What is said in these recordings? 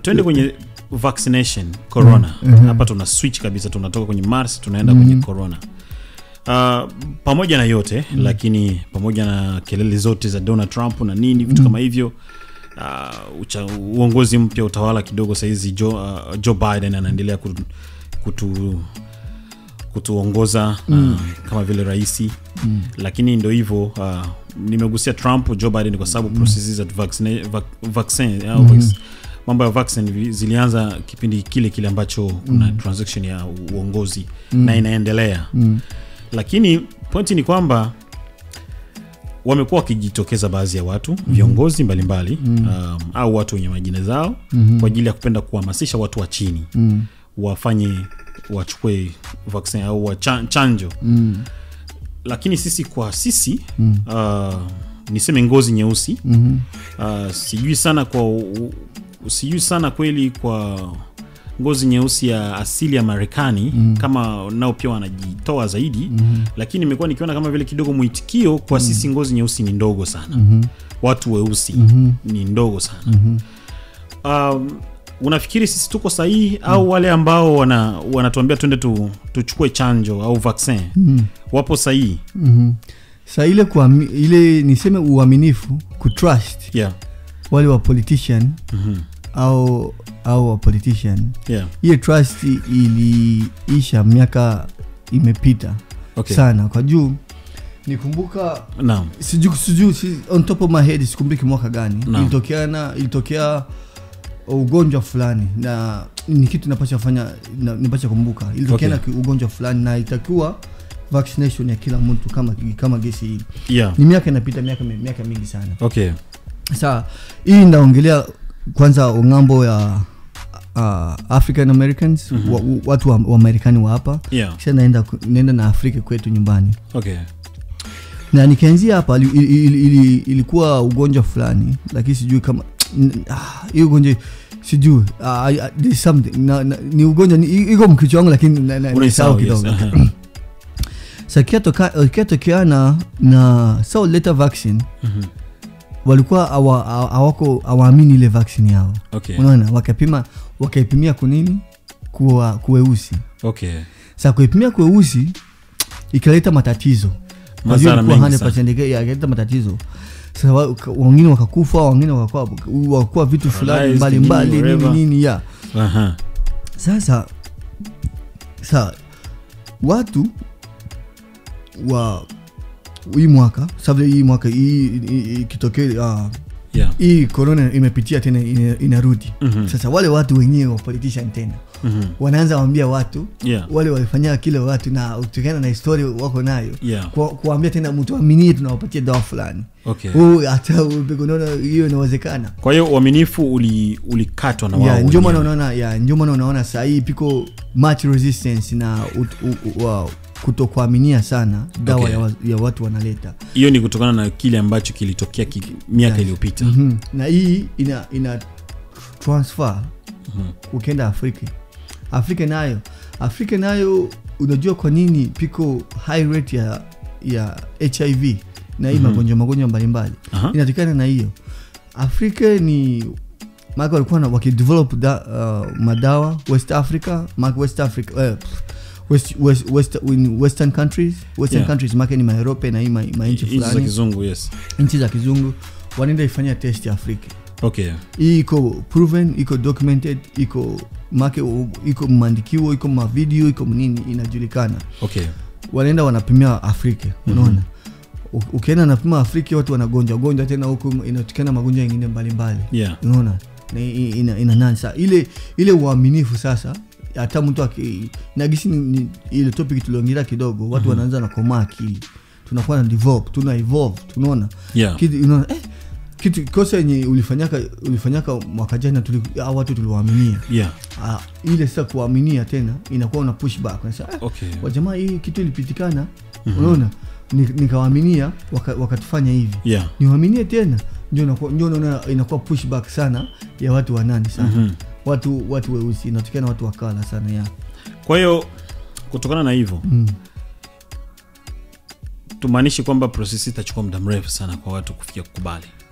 twende kwenye vaccination corona hapa tuna switch kabisa tunatoka kwenye mars tunaenda kwenye corona Uh, pamoja na yote lakini pamoja na kelele zote za donald trump na nini vitu kama hivyo uh, ucha, uongozi mpya utawala kidogo sahizi joe, uh, joe biden anaendelea kutu, kutu kutuongoza uh, kama vile rahisi mm. lakini ndo hivyo uh, nimegusia trump joe biden kwa sababu mm. processes za vaccine, vac, vaccine au vac- mambo ya vaccine vi- zilianza kipindi kile kile ambacho kuna transaction ya uongozi na inaendelea Mm. lakini pointi ni kwamba wamekuwa wakijitokeza baadhi ya watu viongozi mbalimbali um, au watu wenye majina zao kwa ajili ya kupenda kuhamasisha watu wa chini Mm. wafanye wachukue vaccine au wacha- chanjo Mm. lakini sisi kwa sisi uh, niseme ngozi nyeusi Mhm. uh, sijui sana kwa u- sijui sana kweli kwa ngozi nyeusi ya asili ya marekani mm. kama nao pia wanajitoa zaidi mm. lakini imekuwa nikiona kama vile kidogo mwitikio kwa mm. sisi ngozi nyeusi ni ndogo sana mm-hmm. watu weusi mm-hmm. ni ndogo sana mm-hmm. um, unafikiri sisi tuko sahihi mm. au wale ambao wana wanatuambia twende tu, tuchukue chanjo au vaccin mm. wapo sahihi Mhm. sa ile kuami, ile niseme uaminifu kutrust yeah. wale wa politician mm-hmm. au au wa politician yeah. hiyo trust iliisha miaka imepita okay. sana kwa juu nikumbuka naam sijui sijui si, on top of my head sikumbuki mwaka gani Naam. ilitokeana ilitokea ugonjwa fulani na ni kitu napasha fanya na- napasha kumbuka ilitokeana Okay. ki- ugonjwa fulani na itakuwa vaccination ya kila mtu kama kama gesi hili yeah. ni miaka inapita miaka mi- miaka mingi sana okay. saa hii ndaongelea kwanza ng'ambo ya uh, african americans wa, watu wa, wa marekani wa hapa yeah. kisha naenda ku- naenda na afrika kwetu nyumbani okay. na nikaanzia hapa ili, ili, ili, ili, ilikuwa ugonjwa fulani lakini sijui kama ah, hiyo ugonjwa sijui ah, I- I- there's something na, na, ni ugonjwa ni- iko mkichwa wangu lakini na- na- Unaisahau, nisahau yes. kidogo Aha. sa kiatokeana na so later vaccine Mhm. walikuwa hawa- hawa- hawako hawaamini ile vaccine yao okay. unaona wakapima wakaipimia kunini kuwa kuweusi okay. sa kuipimia kuweusi ikaleta matatizo Kwa Madhara hiyo ilikuwa mengi sana. 100% ika- ikaleta matatizo sasa wa- ka- wengine wakakufa wengine wakakuwa wakakuwa vitu fulani Paralyzed, mbalimbali nini, nini whatever. nini ya Aha. sasa sa watu wa hii mwaka sababu hii mwaka hii hii- ikitokea ah, yeah. hii corona imepitia tena ina- inarudi Mhm. sasa wale watu wenyewe wa politician tena Mhm. wanaanza waambia watu yeah. wale walifanyia kile watu na kutokana na historia wako nayo yeah. Kwa- kuambia tena mtu aminie tunawapatia dawa fulani okay. Huu hata unaona hiyo inawezekana kwa hiyo uaminifu uli- ulikatwa na wao ya ndio maana wenyewe. unaona ya ndio maana unaona saa hii piko much resistance na ut- u- u- wa- kutokuaminia sana dawa Okay. ya, wa, ya watu wanaleta hiyo ni kutokana na kile ambacho kilitokea ki, miaka Yes. iliyopita mm-hmm. na hii ina ina transfer Mhm. ukienda afrika afrika nayo afrika nayo unajua kwa nini piko high rate ya ya hiv na hii Mhm. magonjwa magonjwa mbalimbali Aha. inatokana na hiyo afrika ni maka walikuwa na- wakidevelop da, uh, madawa west africa maka west africa uh, West, west, west, in western countries western Yeah. countries make ni maerope na hii ma- manchi nchi za fulani kizungu yes nchi za kizungu wanaenda ifanyia test ya afrika okay hii iko proven iko documented iko make u- iko mandikiwo iko mavideo iko nini inajulikana okay wanaenda wanapimia afrika unaona U- ukienda napima afrika watu wanagonjwa gonjwa tena huku inatukana magonjwa yengine mbalimbali yeah unaona Na i- ina, ina nani sa ile ile uaminifu sasa hata mtu aki- nagisi ni, ni, ile topic tuliongelea kidogo watu wanaanza na komaa akili tunakuwa na develop tuna evolve tunaona yeah kitu unaona eh, kitu kosa yenye ulifanyaka ulifanyaka mwaka jana tuli, hao watu tuliwaaminia yeah ah, ile sasa kuaminia tena inakuwa una push back unasema eh, okay wajamaa hii kitu ilipitikana unaona Ni- nikawaaminia waka- wakatufanya hivi yeah niwaaminie tena ndio inakuwa- ndio unaona inakuwa pushback sana ya watu wanani sana Mhm. watu watu weusi inatokana watu wakala sana ya kwa hiyo kutokana na hivyo mm. tumaanishi kwamba prosesi itachukua muda mrefu sana kwa watu kufikia kukubali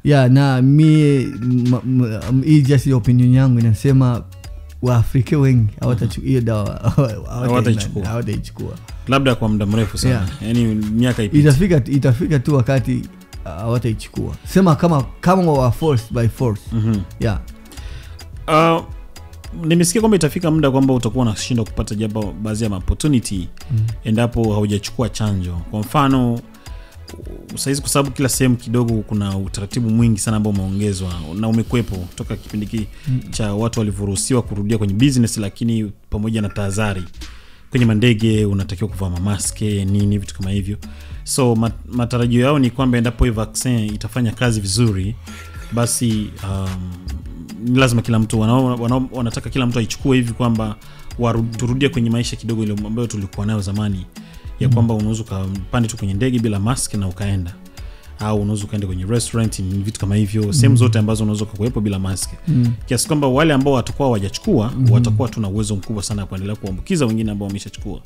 yeah na mi ma- ma- m- hii just ile opinion yangu inasema waafrika wengi hawatachu- hiyo dawa Hawataichukua. hawataichukua labda kwa muda mrefu sana Yeah. yaani miaka ipite itafika itafika tu wakati uh, hawataichukua sema kama kama wa forced by force Mhm. yeah Uh, nimesikia kwamba itafika muda kwamba utakuwa unashindwa kupata japo baadhi ya opportunity Mm. endapo haujachukua chanjo kwa mfano sahizi kwa sababu kila sehemu kidogo kuna utaratibu mwingi sana ambao umeongezwa na umekwepo toka kipindi hiki Mm. cha watu walivyoruhusiwa kurudia kwenye business lakini pamoja na tahadhari kwenye mandege unatakiwa kuvaa mamaske nini vitu kama hivyo so mat, matarajio yao ni kwamba endapo hii vaccine itafanya kazi vizuri basi um, ni lazima kila mtu wanao, wanao, wanataka kila mtu aichukue hivi kwamba waru- turudie kwenye maisha kidogo ile ambayo tulikuwa nayo zamani ya Mm. kwamba unaweza ukapande tu kwenye ndege bila mask na ukaenda au unaweza ukaenda kwenye restaurant ni vitu kama hivyo sehemu Mm. zote ambazo unaweza ukakuwepo bila mask mm. kiasi kwamba wale ambao watakuwa hawajachukua Mhm. watakuwa tuna uwezo mkubwa sana wa kuendelea kuambukiza wengine ambao wameshachukua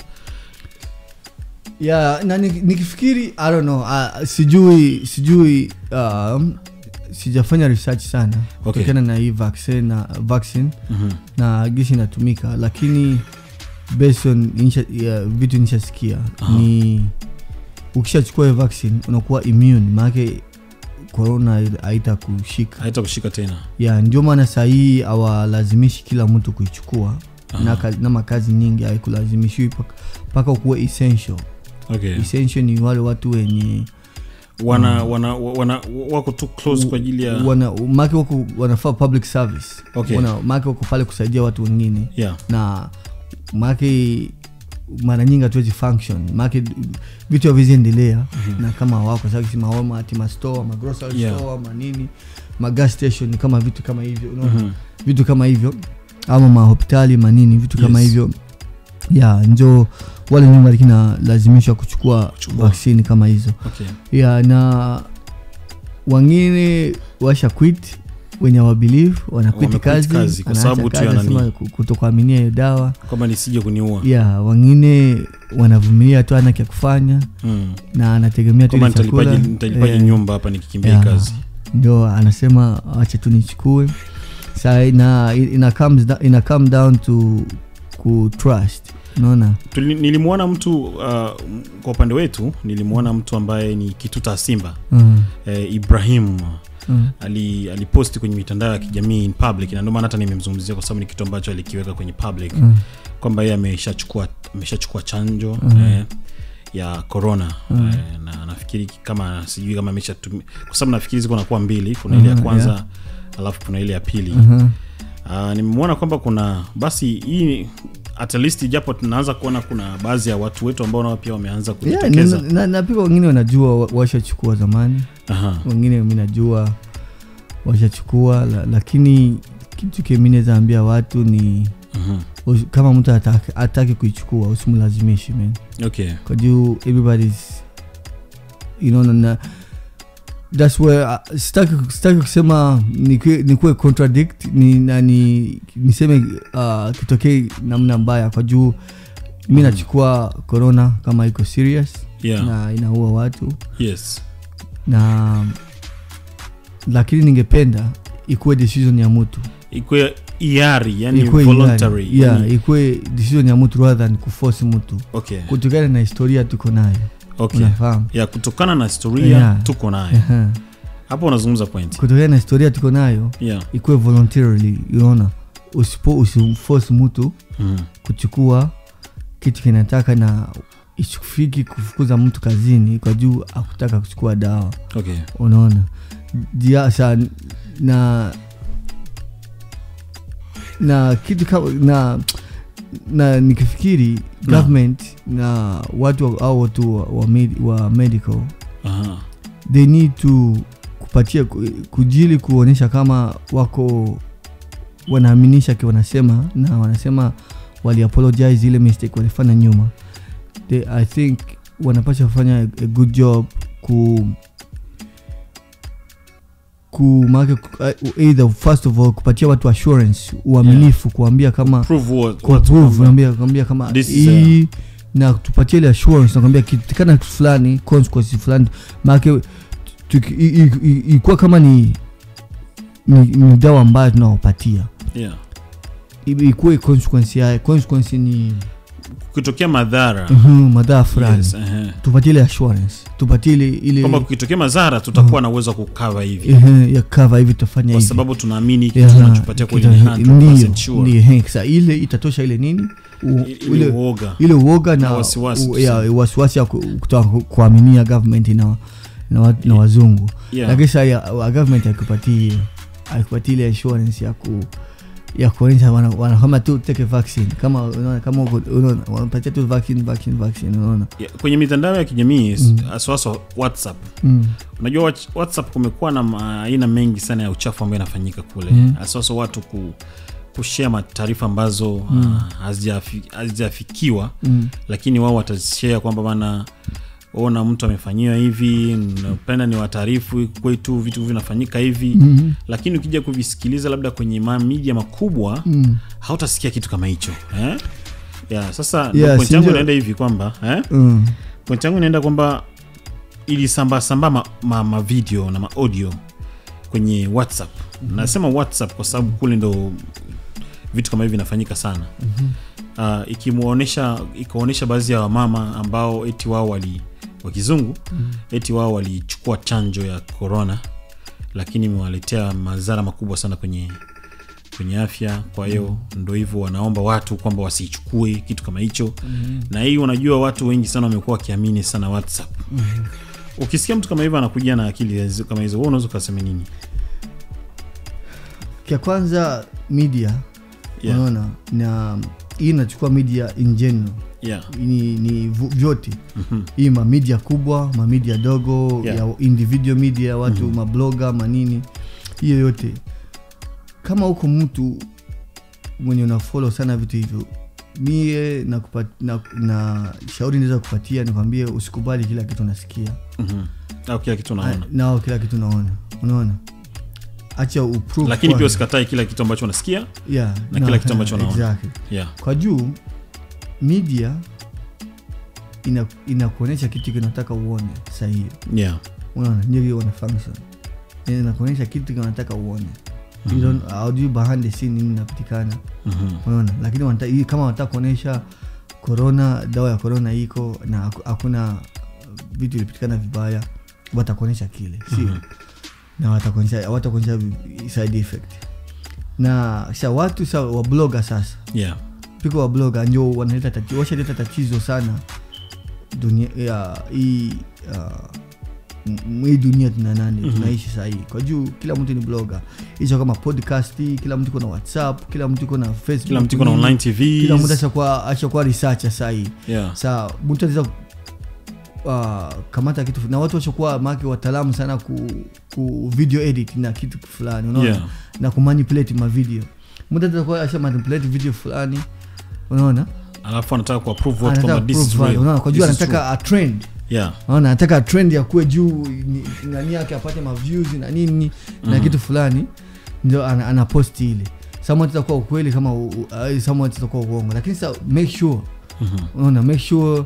yeah na ni- nikifikiri i don't know uh, sijui sijui um, sijafanya research sana Okay. kutokana na hii vaccine na vaccine Mhm. na gisi inatumika lakini based on insha, yeah, vitu nishasikia Aha. ni ukishachukua hiyo vaccine unakuwa immune maanake corona haita kushika haita kushika tena ya ndio maana sahii awalazimishi kila mtu kuichukua Aha. na, ka- na makazi nyingi haikulazimishwi mpaka ukuwe essential okay. essential ni wale watu wenye wana, wana, wana, wako tu close kwa ajili ya wana make wako wanafaa public service Okay. wana, make wako pale kusaidia watu wengine yeah. na make mara nyingi hatuwezi function make vitu haviziendelea Mhm. na kama wako sasa maomati mastore magrocery Yeah. store manini magas station kama vitu kama hivyo unaona? Mhm. vitu kama hivyo ama mahospitali manini vitu kama Yes. hivyo ya njo wale nyumba lakini lazimishwa kuchukua Kuchukua. vaksini kama hizo Okay. ya na wengine washa quit wenye wabelieve wanaquit Wamequit kazi, kazi kwa wanaacha sababu tu kazi, ya nani. wanasema ku- kutokuaminia hiyo dawa kwamba nisije kuniua ya wengine wanavumilia tu ana kya kufanya mm. na anategemea tu kwamba ile chakula nitalipaje nitalipaje Eh, nyumba hapa nikikimbia yeah. kazi ndio anasema acha tu nichukue sa ina, ina, comes, da- ina come down to ku trust unaona Tuli- nilimwona mtu uh, kwa upande wetu nilimwona mtu ambaye ni kituta simba Mm, eh, ibrahim mm, ali aliposti kwenye mitandao ya kijamii in public na ndio maana hata nimemzungumzia kwa sababu ni kitu ambacho alikiweka kwenye public mm, kwamba yeye ameshachukua ameshachukua chanjo Mhm. eh, ya corona Mhm. eh, na nafikiri kama sijui kama ameshatumia kwa sababu nafikiri ziko nakuwa mbili kuna ile ya Mhm, kwanza yeah. alafu kuna ile ya pili mhm. uh, nimemwona kwamba kuna basi hii at least japo tunaanza kuona kuna baadhi ya watu wetu ambao nao pia wameanza Yeah, kujitokeza na- na- na pia wengine wanajua wa- washachukua zamani Aha. wengine mi najua washachukua la, lakini kitu kemi naweza ambia watu ni Mhm. usi- kama mtu ataki, ataki kuichukua usimlazimishi man okay kwa juu everybody's you know, na that's where uh, sitaki sitaki kusema nikuwe nikuwe contradict ni, na ni niseme uh, kitokee namna mbaya kwa juu mi Mhm. nachukua corona kama iko serious yeah na inaua watu yes na lakini ningependa ikuwe decision ya mtu ikwe iari yani Ikuwe voluntary hiari. yeah, yani, ikuwe decision ya mtu rather than kuforce mtu okay kutokana na historia tuko nayo okay unafahamu ya kutokana na historia Yeah. tuko nayo Aha. hapo unazungumza point kutokana na historia tuko nayo yeah ikuwe voluntarily unaona usipo usimforce mtu Mhm. kuchukua kitu kinataka na isifiki kufukuza mtu kazini kwa juu akutaka kuchukua dawa okay unaona Dia- sa na na kitu kama na na nikifikiri Na. government na watu wa- au watu wa, wa, med, wa medical Aha. they need to kupatia ku- kujili kuonyesha kama wako wanaaminisha ki wanasema na wanasema wali apologize ile mistake walifanya nyuma they, i think wanapasha kufanya a, a good job ku ku make either first of all kupatia watu assurance uaminifu kuambia kama Prove what- kwa what- prove kwamba- kuambia kuambia kama This is, hii na tupatie ile assurance nakwambia kitikana kitu fulani consequence fulani maake tuki- i- i- i- ilikuwa kama ni ni, ni dawa ambayo tunawapatia yeah. I- ikuwe consequence yae consequence ni kukitokea madhara mhm, madhara fulani yes, ehe. tupatie ile assurance tupatie ile ile kwamba kukitokea madhara tutakuwa na uwezo wa kukava hivi ehe, ya cover hivi tutafanya kwa hivi sababu tunaamini Yeah, kitu tunachopatia kweli ni kita- 100% sure. ndio, ndio, sasa ile itatosha ile nini U- I- ile ile uoga ile uoga na Na wasiwasi u- ya, wasiwasi ya ku- kutoka ku- kuaminia government na, na, wa- na wazungu yeah. lakini sasa ya- wa- government haikupatii haikupatii ile assurance ya ku ya kuonyesha wana- wanakama tu take a vaccine kama unaona kama uko- unaona wanapatia tu vaccine vaccine vaccine unaona Yeah, kwenye mitandao ya kijamii Mm. haswaswa whatsapp mm. unajua wach- whatsapp kumekuwa na ma- aina mengi sana ya uchafu ambayo inafanyika kule Mm. haswaswa watu ku kushare mataarifa ambazo Mm. ah, hazijafi- hazijafikiwa Mm. lakini wao watashare kwamba bana ona mtu amefanyiwa hivi napenda ni wataarifu kwetu vitu vinafanyika hivi Mm. lakini ukija kuvisikiliza labda kwenye ma- media makubwa Mm. hautasikia kitu kama hicho eh? yeah, sasa Yeah, yeah, point yangu sindio? inaenda hivi kwamba eh? Mm. point yangu inaenda kwamba ilisambasamba ma, ma, ma video na maaudio kwenye whatsapp mm-hmm. nasema whatsapp kwa sababu kule ndo vitu kama hivi vinafanyika sana Mhm. uh, ikimwonyesha ikaonyesha baadhi ya wamama ambao eti wao wali wa kizungu Mhm. eti wao walichukua chanjo ya corona lakini imewaletea madhara makubwa sana kwenye kwenye afya kwa hiyo ndo hivyo wanaomba watu kwamba wasiichukue kitu kama hicho Mhm. na hii unajua watu wengi sana wamekuwa wakiamini sana whatsapp ukisikia mtu kama hivyo anakuja na akili hizo- kama hizo wewe unaweza ukasema nini kia kwanza media yeah. unaona na hii inachukua media in general Yeah. ni, ni vu- vyote Mhm. hii mamedia kubwa mamedia dogo Yeah. ya individual media watu Mhm. mabloga manini hiyo yote kama huko mtu mwenye unafolo sana vitu hivyo mie na, kupat, na, na shauri naweza kupatia nikwambie usikubali kila kitu nasikia Mhm. au kila kitu unaona nao kila kitu naona unaona acha uprove lakini pia kwanza. usikatai kila kitu ambacho unasikia yeah, na kila kitu ambacho unaona. exactly. yeah. kwa juu media ina- inakuonyesha kitu kinataka uone sahihi Yeah. unaona ndio hiyo wana function Yani inakuonyesha kitu kinataka uone You don't- haujui behind the scene nini inapatikana Mhm. unaona lakini wanata, hii kama wanataka kuonyesha corona dawa ya corona iko na haku- hakuna vitu ilipitikana vibaya watakuonyesha kile sio Mhm. na watakuonyesha watakuonyesha vi- side effect na sa watu sa wabloga sasa Yeah. piko wabloga ndio wanaleta tatizo washaleta tatizo sana dunia ya hii uh, m- hii dunia tuna nani Mhm. tunaishi sahii kwa juu kila mtu ni bloga hicho kama podcast kila mtu iko na whatsapp kila mtu iko na facebook kila mtu iko na nini. online tv kila mtu ashakuwa ashakuwa researcher sahii yeah. saa mtu anaweza uh, kamata kitu na watu washakuwa maki wataalamu sana ku, ku video edit na kitu fulani unaona Yeah. na kumanipulate mavideo mtu atakuwa asha manipulate video fulani unaona alafu anataka kuapprove watu anataka kwamba this is prove value, real. unaona kwa juu This is anataka a trend true. yeah. unaona anataka trend ya kuwe juu ni- nani yake apate maviews na nini na Mhm. kitu fulani ndio ana, ana post ile someone itakuwa ukweli kama u- u- uh, someone itakuwa uongo lakini sa make sure Mhm. unaona make sure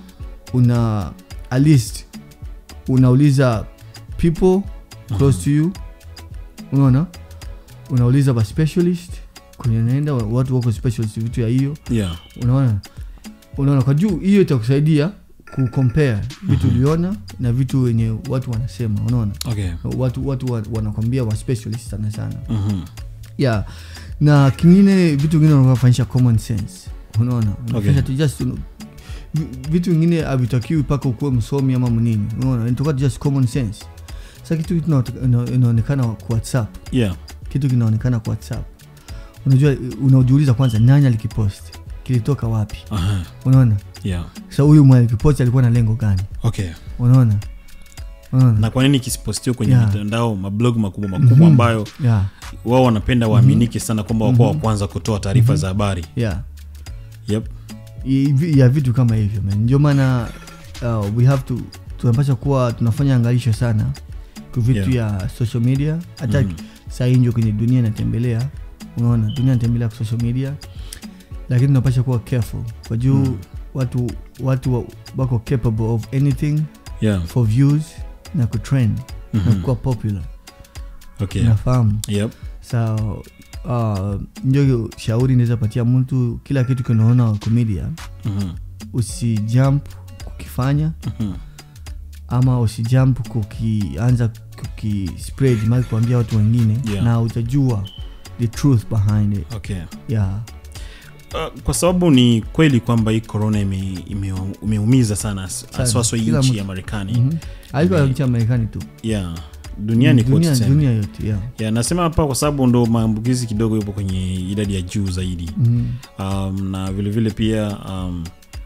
una at least unauliza people close to you unaona unauliza ba specialist kwenye unaenda watu wako specialist vitu ya hiyo yeah. unaona unaona kwa juu hiyo itakusaidia kucompare vitu uliona na vitu wenye watu wanasema unaona okay. watu watu wa- wanakwambia wa specialist sana sana Mhm. yeah na kingine vitu vingine unafanyisha common sense unaona unafanyisha tu just un- vi- vitu vingine havitakiwi mpaka ukuwe msomi ama mnini unaona inatoka just common sense sa kitu kina- ina- inaonekana kwa whatsapp yeah. kitu kinaonekana kwa whatsapp unajua unajiuliza kwanza nani alikipost kilitoka wapi Aha. unaona yeah. sa huyu mwenye alikipost alikuwa na lengo gani okay unaona unaona na kwa nini kisipostiwa kwenye Yeah. mitandao mablog makubwa makubwa Mhm. ambayo yeah wao wanapenda waaminike sana kwamba wakuwa wa kwanza kutoa taarifa za habari yeah yep. I- ya vitu kama hivyo man. ndio maana uh, we have to tunapasha kuwa tunafanya angalisho sana kwa vitu ya social media hata Mhm. saa hii ndio kwenye dunia inatembelea unaona dunia inatembelea kwa social media lakini tunapasha kuwa careful kwa juu Mm. watu watu wa- wako capable of anything yeah. for views na kutrend nakuwa popular okay nafahamu yep sa uh, njo shauri naweza patia mtu kila kitu kinaona komedia Mhm. usijump kukifanya Mhm. ama usijump kukianza kukispread mali kuambia watu wengine Yeah. na utajua the truth behind it okay yeah Uh, kwa sababu ni kweli kwamba hii corona ime- ime- imeumiza sana Sana. aswaswa hii Kila nchi mtu. ya marekani mm-hmm. haiko Ime- nchi ya marekani tu yeah duniani kote dunia, tuseme. dunia yote yeah. yeah, nasema hapa kwa sababu ndo maambukizi kidogo yupo kwenye idadi ya juu zaidi mm-hmm. um, na vilevile vile pia um,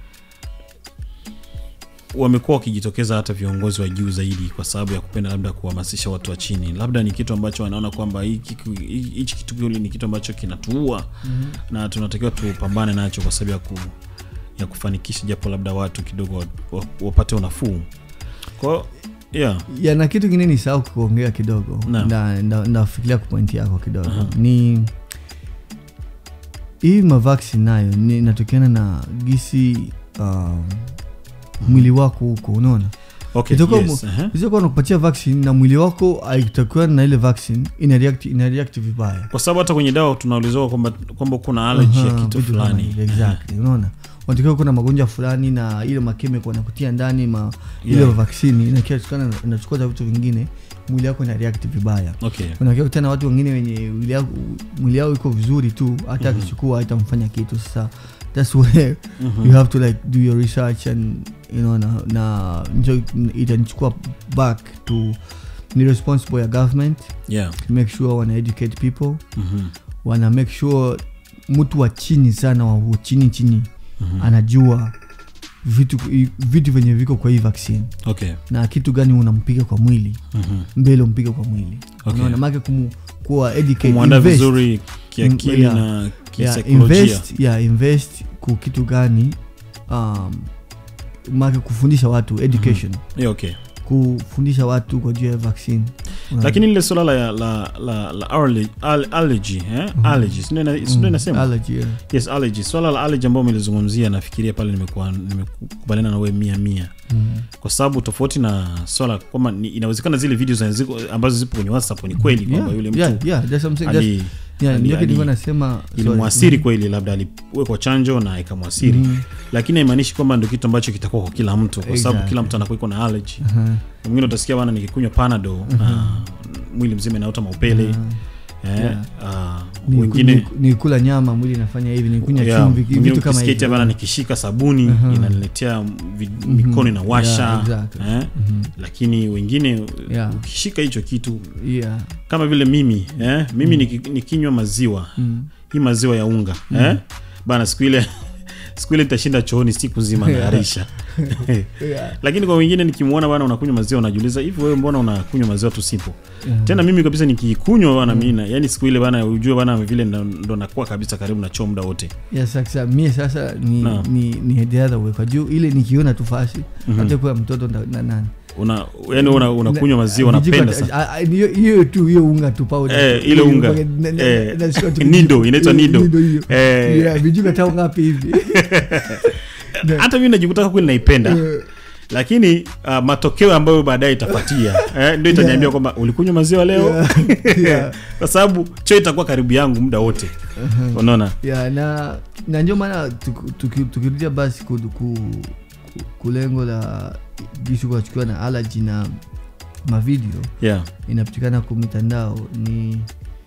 wamekuwa wakijitokeza hata viongozi wa juu zaidi kwa sababu ya kupenda labda kuhamasisha watu wa chini labda ni kitu ambacho wanaona kwamba hiki kitu- hichi kitu kile ni kitu ambacho kinatuua mm-hmm. na tunatakiwa tupambane nacho kwa sababu ya, ku, ya kufanikisha japo labda watu kidogo wa- wa- wapate unafuu kwao yeah. ya na kitu kingine ni sahau kuongea kidogo Naam. nda- nda- ndafikiria kupointi yako kidogo Aha. ni hii mavaksi nayo ni inatokana na gisi um, mwili wako huko unaona okay, Itakuwa yes, mu- uh-huh. isiyokuwa nakupatia vaccine na mwili wako haitakuwa na ile vaccine ina react, ina react vibaya kwa sababu hata kwenye dawa tunauliziwa kwamba kwamba kuna allergy ya Aha, kitu vitu kama fulani hivyo, exactly unaona unatakiwa kuna magonjwa fulani na ile makemiko wanakutia ndani ma ile Yeah. vaccine inakiwa inachukua za vitu vingine mwili wako ina react vibaya okay unakia tena watu wengine wenye mwili yao- mwili yao iko vizuri tu hata Mhm. akichukua haitamfanya kitu sasa thats where Mhm. you have to like do your research and you know na, na njo itanichukua back to ni responsible ya government yeah to make sure wana educate people Mhm. wana make sure mtu wa chini sana wa chini chini Mhm. anajua vitu vitu venye viko kwa hii vaccine okay na kitu gani unampiga kwa mwili Mhm. mbele umpiga kwa mwili Okay. unaona make kumu, kuwa educate kumwandaa invest, vizuri kiakili Yeah. na yeah, kisaikolojia invest, yeah, invest ku kitu gani um, make kufundisha watu education yeah, okay kufundisha watu kwa juu ya vaccine Unaona? lakini lile swala la, la, la, la allergy, al- allergy eh? allergy sindo ina- sindo Mm, inasema allergy, yeah. yes allergy swala la allergy ambayo umelizungumzia nafikiria pale nimekuwa nimekubaliana na wewe mia mia Mm. kwa sababu tofauti na swala kwamba ni- inawezekana zile video za- ziko- ambazo zipo kwenye whatsapp ni kweli kwamba Yeah, yule mtu yeah, yeah, that's what I'm saying. That's- ali yeah, ali- ndio kitu ali- nilikuwa nasema sorry. ilimwasiri kweli labda aliwekwa chanjo na ikamwasiri Mhm. lakini haimaanishi kwamba ndo kitu ambacho kitakuwa kwa kila mtu kwa sababu Exactly. kila mtu anakuwa iko na allergy Aha, mwingine utasikia bana nikikunywa panado na mwili mzima inaota maupele aha. eh, Yeah. ah, Ni- wengine ni- ni kula nyama mwili inafanya hivi ni kunywa yeah, chumvi mwingine vitu kama ukisikia bana hivyo nikishika sabuni Aha. inaniletea vi- mikono inawasha Yeah, exactly. eh, Mhm. lakini wengine Yeah. ukishika hicho kitu Yeah. kama vile mimi eh, mimi niki- nikinywa maziwa Mm. hii maziwa ya unga eh, bana siku ile siku ile nitashinda chooni siku nzima Yeah. naharisha Yeah. lakini kwa wengine nikimwona bana unakunywa maziwa unajiuliza hivi wewe mbona unakunywa maziwa tusipo Yeah. tena mimi kabisa nikiikunywa bana mina yani siku ile bana ujue bana vile ndo, ndo nakuwa kabisa karibu na choo muda wote Yeah, sasa mie sasa ni, Naam. ni, ni the other way kwa juu ile nikiona tu fasi Mhm. hata kuwa mtoto na, na nani una yani una, unakunywa maziwa Na- unapenda vijiko- sana a- a- hiyo hiyo tu hiyo unga tu powder Eh, tu. ile Hiyo unga. na- na- Eh, na- nashika tu nido, vijiko. inaitwa Eh, nido. hiyo. Eh. Yeah, vijiko hata ngapi hivi hata mimi najikuta kweli naipenda Eh, lakini uh, matokeo ambayo baadaye itapatia eh, ndio itaniambia Yeah. kwamba ulikunywa maziwa leo Yeah. Yeah. kwa sababu choo itakuwa karibu yangu muda wote unaona yeah, na na ndio maana tuki- tuki- tukirudia basi ku, ku, ku, kulengo la jinsi kuachukiwa na allergy na mavideo yeah inapatikana kwa mitandao ni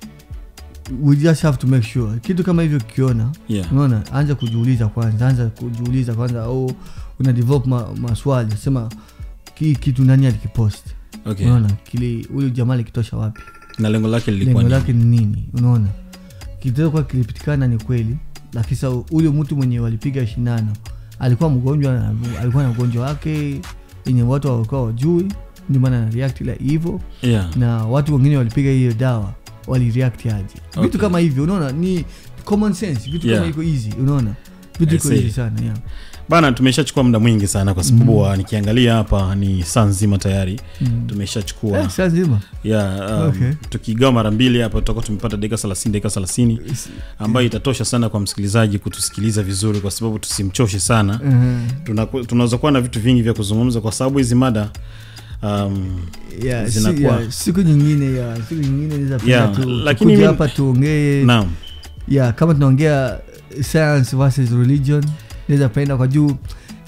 we just have to make sure kitu kama hivyo kiona yeah unaona anza kujiuliza kwanza anza kujiuliza kwanza oh, una develop ma, maswali sema ki kitu nani alikipost okay unaona kili ule jamaa alikitosha wapi na lengo lake lilikuwa lengo ni lake ni nini unaona kitokwa kilipitikana ni kweli lakini sasa ule mtu mwenye walipiga shindano alikuwa mgonjwa na- alikuwa na ugonjwa wake yenye watu walikuwa wajui ndio maana na react like hivyo yeah na watu wengine walipiga hiyo dawa walireact aje Okay. vitu kama hivyo unaona ni common sense vitu Yeah. kama iko easy unaona vitu I iko see. easy sana yeah. bana tumeshachukua muda mwingi sana kwa sababu mm. nikiangalia hapa ni saa nzima tayari mm. tumeshachukua eh, saa nzima yeah, um, Okay. tukigawa mara mbili hapa tutakuwa tumepata dakika 30 dakika 30 ambayo itatosha sana kwa msikilizaji kutusikiliza vizuri kwa sababu tusimchoshe sana uh, Tunaku- tunaweza kuwa na vitu vingi vya kuzungumza kwa sababu hizi mada um, yeah, si, zinakuwa- yeah, siku nyingine ya siku nyingine naweza penda Yeah, tu lakini tukuje mimi- hapa tuongee naam yeah, kama tunaongea science versus religion naweza penda kwa juu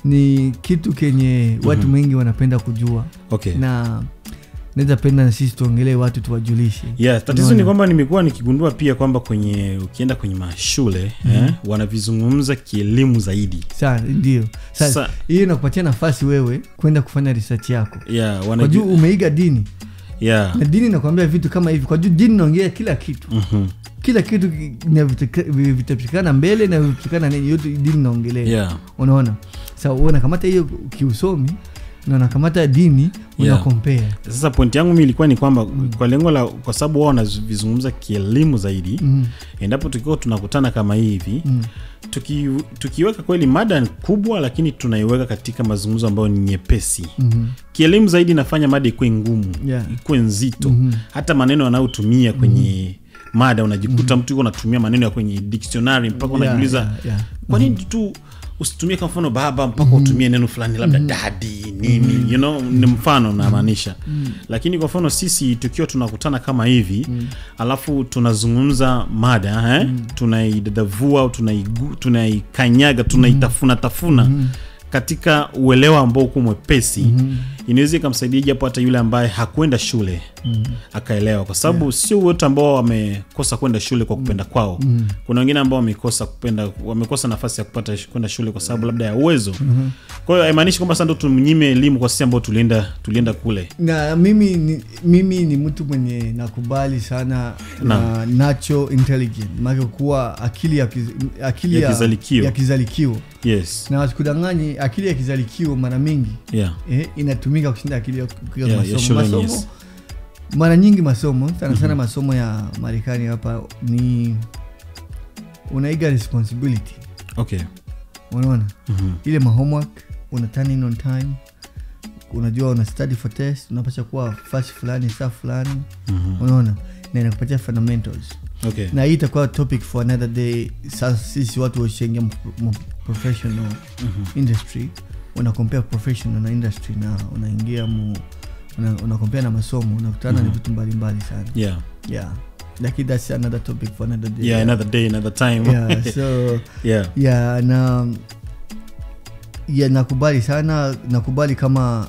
ni kitu kenye watu Mhm. wengi wanapenda kujua okay na naweza penda na sisi tuongelee watu tuwajulishe yeah, tatizo Unaona? ni kwamba nimekuwa nikigundua pia kwamba kwenye ukienda kwenye mashule eh, wanavizungumza kielimu zaidi sana ndio sasa Sa- hiyo inakupatia nafasi wewe kwenda kufanya research yako yeah, kwa juu wanaju- umeiga dini yeah. na dini inakwambia vitu kama hivi kwa juu dini inaongea kila kitu mhm, kila kitu ki- na vitaka- vi- vitapatikana mbele na vitapatikana nini yote dini inaongelea yeah. unaona sa unakamata hiyo kiusomi na unakamata dini Yeah. unakompea sasa pointi yangu mi ilikuwa ni kwamba kwa lengo la kwa sababu wao wanavizungumza kielimu zaidi mm. endapo tukiwa tunakutana kama hivi mm. tuki, tukiweka kweli mada ni kubwa lakini tunaiweka katika mazungumzo ambayo ni nyepesi mm kielimu zaidi inafanya mada ikuwe ngumu Yeah. ikuwe nzito Mhm. hata maneno anayotumia kwenye mada unajikuta mtu yuko anatumia maneno ya kwenye dictionary mpaka unajiuliza kwa nini tu usitumie kwa mfano baba mpaka utumie neno fulani labda dadi nini you know ni mfano namaanisha lakini kwa mfano sisi tukiwa tunakutana kama hivi alafu tunazungumza mada eh? tunaidadavua au tunaigu- tunaikanyaga tunaitafuna tafuna katika uelewa ambao uko mwepesi inaweza ikamsaidia japo hata yule ambaye hakwenda shule akaelewa kwa sababu sio wote ambao wamekosa kwenda shule kwa kupenda kwao kuna wengine ambao wamekosa kupenda wamekosa nafasi ya kupata sh- kwenda shule kwa sababu labda ya uwezo kwa hiyo haimaanishi kwamba sasa ndo tumnyime elimu kwa sisi ambao tulienda tulienda kule na mimi ni, mimi ni mtu mwenye nakubali sana na nacho intelligent maana kuwa akili ya, kiz, akili Ya kizalikio. ya kizalikio yes na wasikudanganyi akili ya kizalikio mara mingi yeah eh, inatumika kushinda akili ya, ya Yeah, ya masomo, shuleni, masomo yes. mara nyingi masomo sana sana masomo ya marekani hapa ni unaiga responsibility okay unaona Mhm. ile mahomework una turn in on time unajua una study for test unapasha kuwa fast fulani saa fulani Mhm. unaona na inakupatia fundamentals okay na hii itakuwa topic for another day sasa sisi watu washaingia mu- mu- professional industry una compare professional na industry na unaingia mu una, una compare na masomo unakutana na vitu mbalimbali sana yeah yeah lakini that's another topic for another day yeah another day another time yeah so yeah ya na ya nakubali sana nakubali kama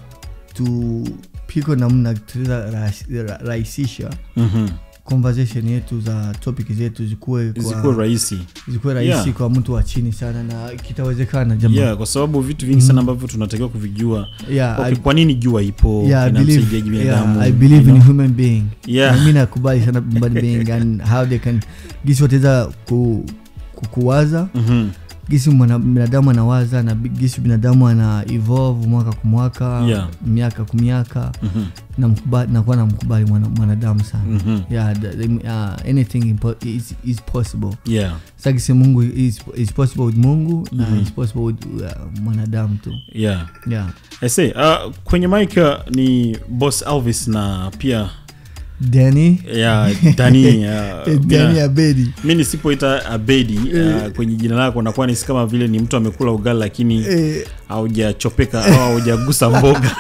tupiko namna tunaweza rahis- ra- rahisisha Mhm. conversation yetu za topic zetu zikuwe kwa- zikuwe rahisi zikuwe rahisi Yeah. kwa mtu wa chini sana na kitawezekana jamaa yeah kwa sababu vitu vingi sana ambavyo tunatakiwa kuvijua yeah, okay, I, kwa nini jua ipo yeah, I believe, inamsaidiaje binadamu yeah, I believe you in know? human being Yeah. na mi nakubali sana human being and how they can gisi wataweza ku, ku, kuwaza Mhm. gisi mwana- binadamu anawaza na bi- gisi binadamu ana evolve mwaka kwa mwaka Yeah. miaka kwa miaka Mhm. na mkubali- nakuwa na mkubali mwana- mwanadamu sana Mhm. yeah, the, the, uh, anything impo- is, is possible yeah sagisi mungu is, is possible with mungu na Mhm. is possible with uh, mwanadamu tu yeah yeah I say, uh, kwenye mic uh, ni boss elvis na pia dani ya dani uh, dani bila- abedi mi nisipoita abedi uh, kwenye jina lako nakuwa nisi kama vile ni mtu amekula ugali lakini Eh, haujachopeka au haujagusa mboga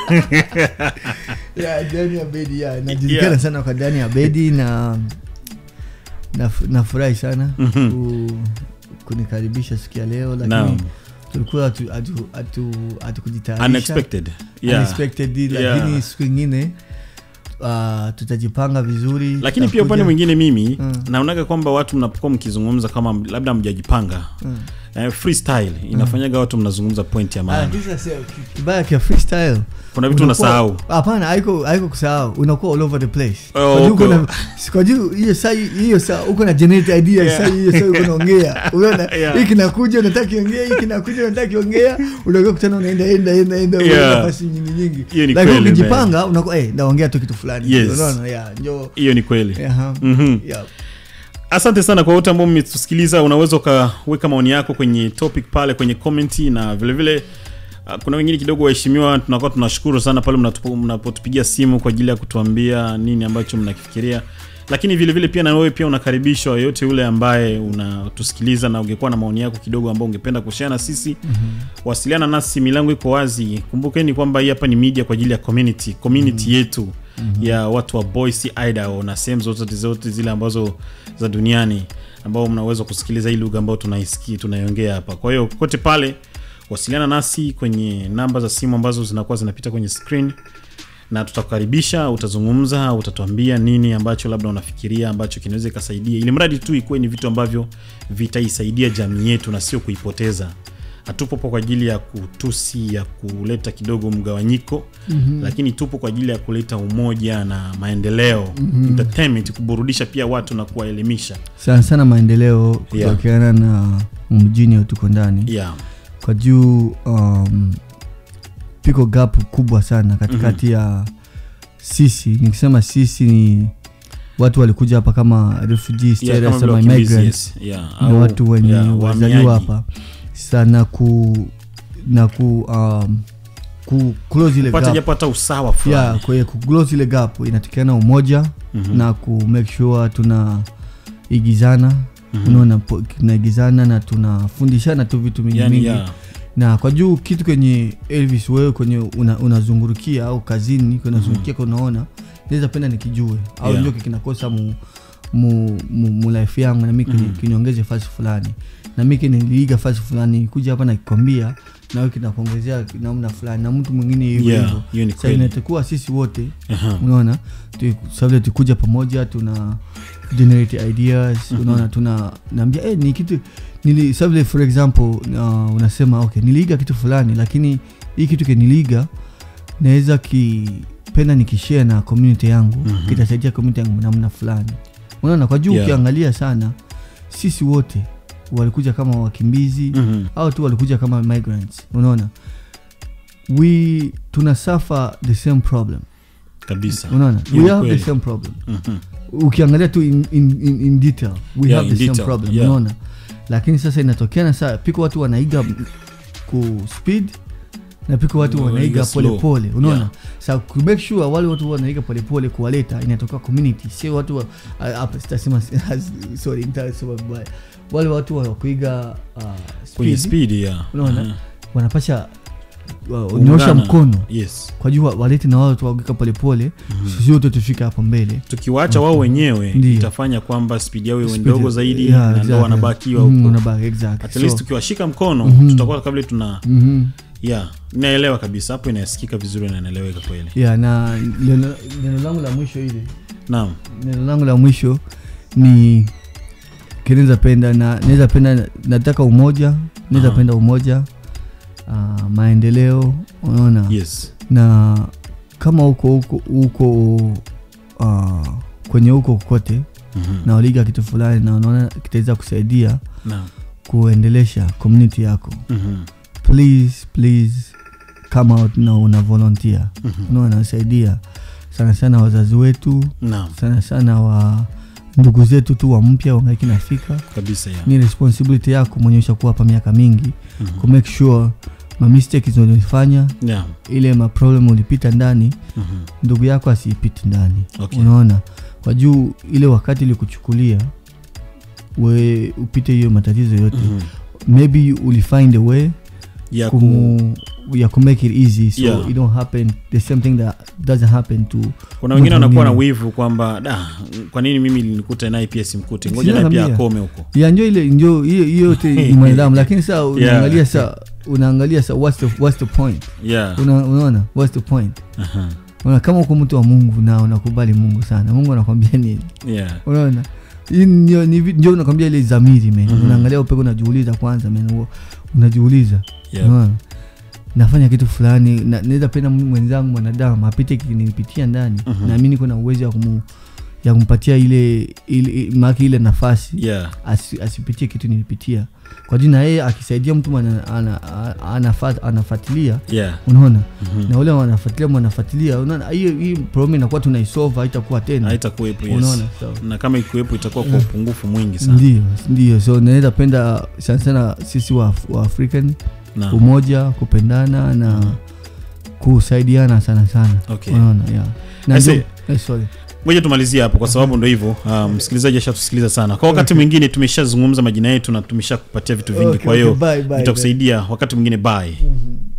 yeah, dani abedi yeah. najulikana Yeah. sana kwa dani abedi na naf- nafurahi sana Mhm. ku, kunikaribisha siku ya leo Naam. lakini tulikuwa hatu- hatu- hatu- hatukujitayarisha unexpected yeah Unexpected, Yeah. lakini siku ingine uh, tutajipanga vizuri lakini pia upande tutakuja- mwingine mimi Mm. naonaga kwamba watu mnapokuwa mkizungumza kama labda mjajipanga Mm. eh, freestyle inafanyaga watu mnazungumza point ya Ah, maana lakini sasa, ki- kibaya kia freestyle kuna vitu unakuwa- unasahau hapana haiko haiko kusahau unakuwa all over the place Oh, Kwa juu uko okay. na- kwa juu hiyo saa hiyo saa uko na generate idea Yeah. saa hiyo saa uko naongea unaona Yeah. hii kinakuja unataka kiongea hii kinakuja unataka kiongea unakuwa kutana unaenda enda enda enda Yeah. unaenda nafasi nyingi nyingi Hiyo ni lakini kweli, ukijipanga unakuwa eh naongea tu kitu fulani Yes. unaona yeah njoo hiyo ni kweli Aha. Mhm. Yeah. asante sana kwa wote ambao mmetusikiliza unaweza ukaweka maoni yako kwenye topic pale kwenye komenti na vilevile vile, uh, kuna wengine kidogo waheshimiwa tunakuwa tunashukuru sana pale mnatupo- mnapotupigia simu kwa ajili ya kutuambia nini ambacho mnakifikiria lakini vile vile pia na wewe pia unakaribishwa yoyote yule ambaye unatusikiliza na ungekuwa na maoni yako kidogo ambao ungependa kushare na sisi mm-hmm. wasiliana nasi milango iko wazi kumbukeni kwamba hii hapa ni media kwa ajili ya community community mm-hmm. yetu mm-hmm. ya watu wa Boise Idaho na sehemu zote zote zile ambazo za duniani ambao mnaweza kusikiliza hii lugha ambayo tunaisikia tunaiongea hapa kwa hiyo kote pale wasiliana nasi kwenye namba za simu ambazo zinakuwa zinapita kwenye screen na tutakukaribisha utazungumza utatuambia nini ambacho labda unafikiria ambacho kinaweza ikasaidia ili mradi tu ikuwe ni vitu ambavyo vitaisaidia jamii yetu na sio kuipoteza hatupopo kwa ajili ya kutusi ya kuleta kidogo mgawanyiko mm-hmm. lakini tupo kwa ajili ya kuleta umoja na maendeleo mm-hmm. entertainment kuburudisha pia watu na kuwaelimisha sana sana maendeleo Yeah. kutokeana na mjini tuko ndani yeah. kwa juu um, piko gap kubwa sana katikati mm-hmm. ya sisi nikisema sisi ni watu walikuja hapa kama refugees Yeah, yeah, kama vile ama wakimbizi, immigrants yes. Yeah. na Au- watu wenye yeah, wazaliwa wahamiaji. hapa sana ku na ku um, ku close ile pata gap japo hata usawa yeah, fulani kwa hiyo ku close ile gap inatikana umoja Mhm. na ku make sure tuna igizana Mhm. unaona po- tunaigizana na tunafundishana tu vitu mingi yani mingi yeah. na kwa juu kitu kwenye elvis wewe kwenye una- unazungurukia au kazini kunazungurukia mm unaona naweza penda nikijue au Yeah. ndio kinakosa mu, mu, mu, mu life yangu na mi kini- Mhm. kiniongeze fasi fulani na mi kiniliiga fasi fulani kuja hapa nakikwambia nawe kinakuongezea namna fulani na mtu mwingine hivyo Yeah, hivyo hiyo ni Sasa kweli. inatakuwa sisi wote Aha. unaona tu- sababu tukuja pamoja tuna generate ideas Mhm. unaona tuna naambia eh, ni kitu nili sababu for example uh, unasema okay niliiga kitu fulani lakini hii kitu keniliiga naweza kipenda nikishare na community yangu Mhm. kitasaidia community yangu namna fulani unaona kwa juu Yeah. ukiangalia sana sisi wote walikuja kama wakimbizi Mhm. au tu walikuja kama migrants unaona we tuna suffer the same problem kabisa unaona Hiyo we ni have the kweli. same problem Mhm. ukiangalia tu in, in, in, in detail we Yeah, have in the same detail, problem yeah. unaona lakini sasa inatokeana saa piko watu wanaiga m- ku speed na piko watu Wanaiga wanaiga slow. polepole unaona Yeah. sa ku make sure wale watu wanaiga polepole kuwaleta inatoka community sio watu wa- ah, hapa sitasema sorry nitasema vibaya wale watu wa kuiga uh, kwenye speed, speed yeah. Unaona? Aha. wanapasha uh, Kuungana. nyosha mkono yes kwa juu wa- walete na wao tuwagika polepole sisi wote tufika hapo mbele tukiwaacha wao wenyewe Ndiyo. itafanya kwamba spidi yao iwe Speed- ndogo zaidi yeah, na ndo exactly. wanabakiwa Mhm, huko wanabaki, exactly. at least So, tukiwashika mkono Mhm. tutakuwa kabla tuna mhm. yeah inaelewa kabisa hapo inasikika vizuri na inaeleweka kweli yeah, na neno neno langu la mwisho ile naam neno langu la mwisho ni kinaweza penda na naweza penda nataka umoja naweza Aha. penda umoja uh, maendeleo unaona yes na kama huko huko huko uh, kwenye huko kote Mhm. na waliga kitu fulani na unaona kitaweza kusaidia naam kuendelesha community yako Mhm. please please come out na una volunteer Mhm. unaona nasaidia sana sana wazazi wetu naam sana sana wa ndugu zetu tu wa mpya wangaiki nafika kabisa yeah. ni responsibility yako mwenye ushakuwa hapa miaka mingi Mhm. ku make sure ma mistakes unazofanya yeah. ile ma problem ulipita ndani Mhm. ndugu yako asiipiti ndani Okay. unaona kwa juu ile wakati ilikuchukulia we upite hiyo matatizo yote Mhm. maybe ulifind a way ya ku kumu, ya ku make it easy so Yeah. it don't happen the same thing that doesn't happen to kuna wengine wanakuwa na mwingine. wivu kwamba da kwa nini mimi linikuta naye pia simkute ngoja Sina naye pia naambia. akome huko ya njo ile njo hiyo hiyo yote ni mwanadamu lakini saa unaangalia saa unaangalia saa what's the, what's the point yeah. Una, unaona what's the point Aha. Unaona, kama uko mtu wa mungu na unakubali mungu sana mungu anakwambia nini yeah. unaona Hii ndio- ni vi- ndio unakwambia ile zamiri men Mhm. unaangalia upeko unajiuliza kwanza men huo unajiuliza Yeah. unaona nafanya kitu fulani na- naweza penda mwenzangu mwanadamu apite kinipitia ndani Mhm. na mi niko na uwezo ya kumu ya kumpatia ile, ile maki ile nafasi Yeah. asi, asipitie kitu nilipitia kwa juu na yeye akisaidia mtu ana- ana- ana- anafa- anafuatilia Yeah. unaona Mhm. na ule wanafuatilia mwanafuatilia unaona hiyo hii problem inakuwa tunaisolve haitakuwa tena haitakuwepo yes. unaona so, na kama ikuwepo itakuwa kwa upungufu mwingi sana ndio ndio so naweza penda sana sana sisi wa, wa african Naam. umoja kupendana na kusaidiana sana sana Okay. unaona yeah. na I ndio- say, Eh, sorry. ngoja tumalizie hapo kwa sababu ndo hivyo uh, msikilizaji ashatusikiliza sana kwa wakati mwingine tumeshazungumza majina yetu na tumeshakupatia vitu vingi Okay, kwa hiyo okay, bye, bye, vitakusaidia wakati mwingine bye Mhm.